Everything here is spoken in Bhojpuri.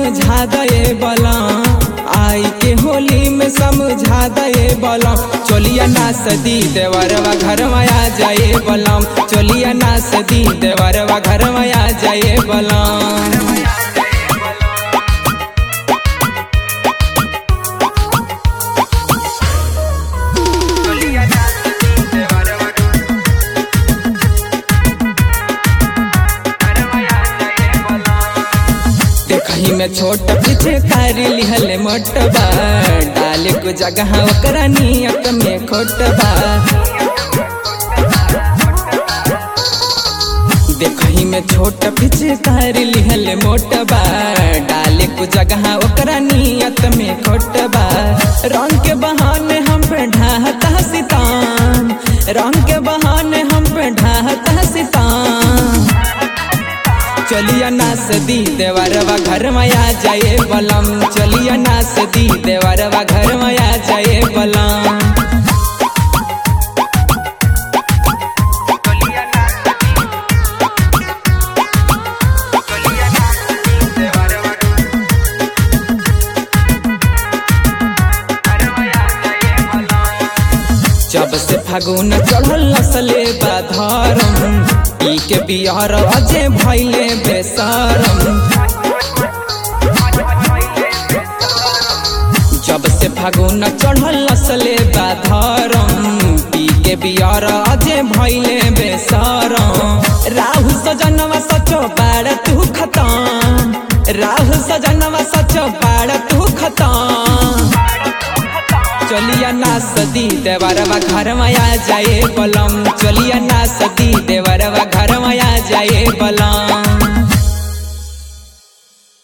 समझा दे बला आई के होली में समझा दे बलम चोलिया ना सदी देवरवा घर में आ जाए बलम चोलिया ना सदी देवरवा घर में आ जाए बलम देखही में छोट पीछे कारी लिहले मोटबा डाले को जगह ओकरा नियत में खोटबा देखही में छोट पीछे कारी लिहले मोटबा डाले को जगह ओकरा नियत में खोटबा रंग के बहाने हम पे ढाहता सितान रंग के बहाने हम पे ढाहता सितान चलिया ना सदी देवरवा घर में आ जाए बलम चलिया ना सदी देवरवा घर में आ जाए बलम जब से फागुन चढ़ल नसले बाधरम ई के बिहार अजे भैले बेसरम जब से फागुन चढ़ल नसले बाधरम पी के बिहार अजे भैले बेसरम राहु सजनवा सचो बाड़ तू खतम राहु सजनवा सचो बाड़ तू खतम चलिया ना सदी देवरवा घर में आ जाए बलम चलिया ना सदी देवरवा घर में आ जाए बलम